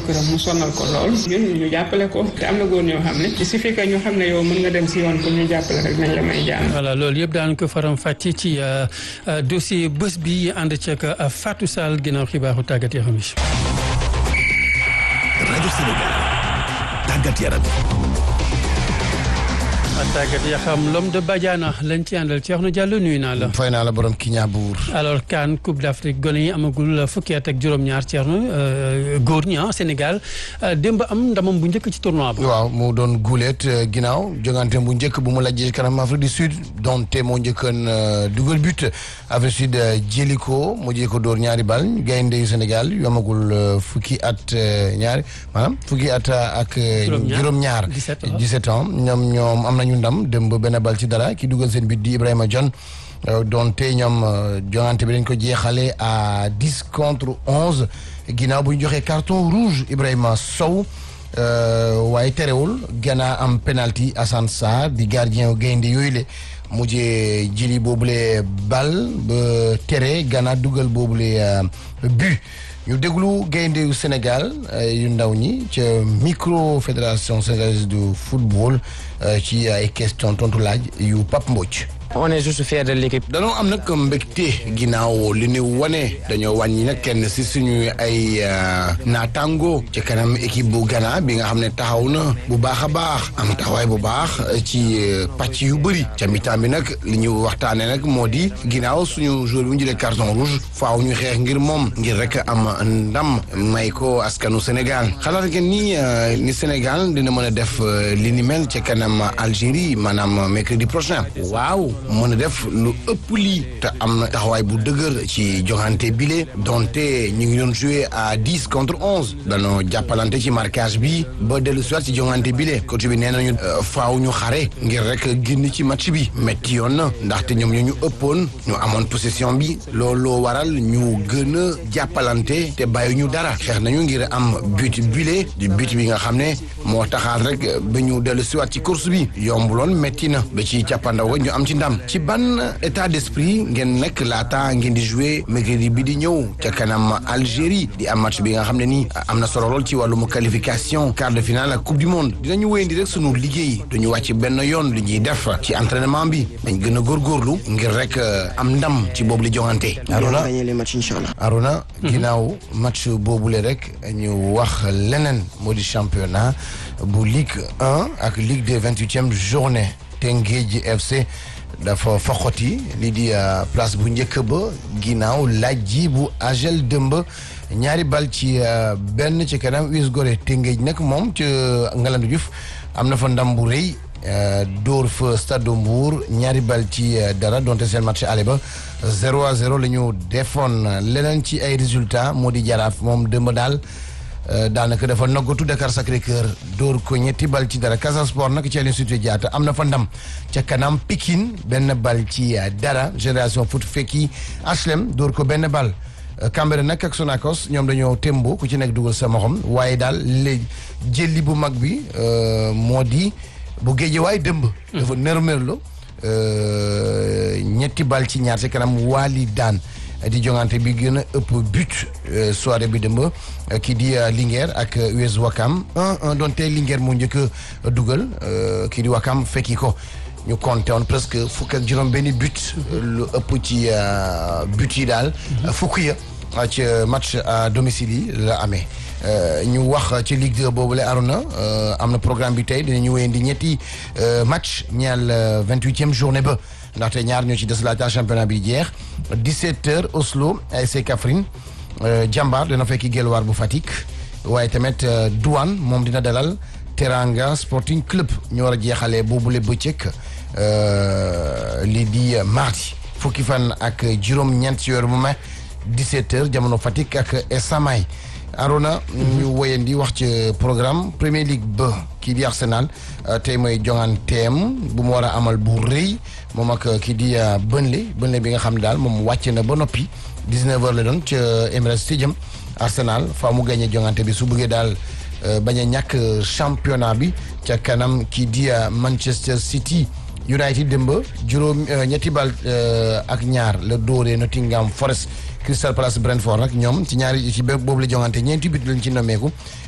jëkkëram mu sonal ko lool ñun ñu jàppale ko te am na góor ñoo xam ne il suffit que ñu xam ne yow mën nga dem si yoon pour ñu jàppale rek nañ la may jàmm. voilà loolu yëpp daan ko faram fàcce ci dossier bés bi ànd ceeg Fatou Sall ginnaaw xibaaru tàggat yaram yi. rajo Sénégal tàggat yaram. tàggat ya xam l'homme de Badiana lañ ci àndal Thierno Diallo nuyu naa la. fay naa la borom ki ñaa buur. alors CAN Coupe d'Afrique gone yi amagul fukki at ak juróom-ñaar Thierno góor ñi ah Sénégal démb am ndamam bu njëkk ci tournoi ba. waaw mu doon guuleet ginnaaw jongante bu njëkk bu mu lajjee kanam Afrique du Sud donte moo njëkkoon dugal but Afrique du Sud jëli ko mu jëli ko dóor ñaari bal gaynde yu Sénégal yu amagul fukki at ñaari maanaam fukki at ak. juróom-ñaar 17 ans ñoom ñoom am nañu ndam dem ba benn bal ci dara ki dugal seen bit di Ibrahima John donte ñoom jongante bi dañ ko jeexale à dix contre onze ginnaaw bu ñu joxee carton rouge Ibrahima Sow waaye terewul Ghana am penalty Assane Sarr di gardien gaynde yooyu le mujjee jëli boobule bal ba tere Ghana dugal boobule but ñu déglu gaynde yu Sénégal yu ndaw ñi ca micro fédération sénégalaise du football ci ay question tontu laaj yu Pape Mbodj. on est juste fier de l'équipe. danoo am nag mbégte ginnaaw li ñu wane dañoo wàññi nag kenn si suñu ay naataango ci kanam équipe bu Ghana bi nga xam ne taxaw na bu baax a baax am taxawaay bu baax ci pàcc yu bëri ca mi-temps bi nag li ñu waxtaanee nag moo di ginnaaw suñu joueur bi ñu jëlee carton rouge faaw ñu xeex ngir moom ngir rek am ndam may ko askanu Sénégal xalaat ngeen ni ni Sénégal dina mën a def li ni mel ca kanam Algérie maanaam mercredi prochain waaw. mën a def lu ëpp lii te am na taxawaay bu dëgër ci joxante bile donte ñu ngi doon joué à dix contre onze danoo jàppalante ci marquage bi ba dellu soit ci joxante bile coach bi nee nañu faaw ñu xare ngir rek génn ci match bi métti yoon na ndaxte ñoom ñoo ñu ëppoon ñu amoon possession bi looloo waral ñu gën a jàppalante te bàyyi ñu dara xeex nañu ngir am but bile di but bi nga xam ne moo taxaat rek ba ñu dellu soit ci course bi yombuloon métti na ba ci càppandaw ga ñu am ci ndam ci ban état d'esprit ngeen nekk laata ngeen di jouer mercredi bi di ñëw ca kanam Algérie di am match bi nga xam ne nii am na solo lool ci wàllum qualification quart de finale ak coupe du monde dinañu wéyandi rek sunu liggéey duñu wàcc benn yoon li ñuy def ci entraînement bi dañ gën a góorgóorlu ngir rek am ndam ci boobu li joŋante. Arona Arona ginnaaw match boobule rek ñu wax leneen moo di championnat bu Ligue 1 ak Ligue des vingt-huitième journée Teungueth FC. dafa foxoti lii di place bu njëkk ba ginnaaw laaj ji bu agel dëmb ñaari bal ci benn ci kanam US Gorée Tëngéej nag moom ci Ngalandou Diouf am na fa ndam bu rëy dóor fa Stade Mbour ñaari bal ci dara donte seen match aller ba 0 à 0 la ñu defoon leneen ci ay résultats moo di jaraaf moom dëmb daal daanaka dafa noggatu Dakar Sacré-Cœur dóor ko ñetti bal ci dara Casa Sport nag ci Aline Sitoé Diatta am na fa ndam ca kanam Pikine benn bal ci dara Génération Foot fekki HLM dóor ko benn bal Cambérène nag ak Sonacos ñoom dañoo tembo ku ci nekk dugal sa moxom waaye daal léegi jëli bu mag bi moo di bu Guédiawaye dëmb dafa nërmërlo ñetti bal ci ñaar ci kanam waali daan di jongante bi gën a ëpp but soirée bi dëmb kii di Linguère ak US Wakam 1-1 donte Linguère moo njëkk a dugal kii di Wakam fekki ko ñu compté woon presque fukk ak juróom benni but lu ëpp ci but yi daal fukk ya ci match à domicile yi la amee ñu wax ci Ligue 2 boobu la Arona am na programme bi tey dinañu wéyandi ñetti match ñeel vingt-huitième journée ba ndaxte ñaar ñoo ci des laata championnat bi jeex 17h Oslo ASC Kaffrine Jambar dina fekki Guelwaar bu Fatick waaye tamit Douane moom dina dalal Teranga Sporting Club ñu war a jeexalee boobule bëccëg lii di mardi fukki fan ak juróom-ñeent ci weeru mu mai 17h jamono Fatick ak Esamay Arona ñu woyandi wax ci programme Premier League ba kii di Arsenal tey mooy jonganteem bu mu war a amal bu rëy moom ak kii di Burnley Burnley bi nga xam ne daal moom wàcc na ba noppi 19h la doon ca Emirates Stadium Arsenal faa mu gagné jongante bi su bëggee daal bañ a ñàkk championnat bi ca kanam kii di Manchester City United démb juróom ñetti bal ak ñaar la dóoree Nottingham Forest Crystal Palace Brentford nag ñoom ci ñaari ci boobu la jongante ñeenti bit lañ ci nommeeku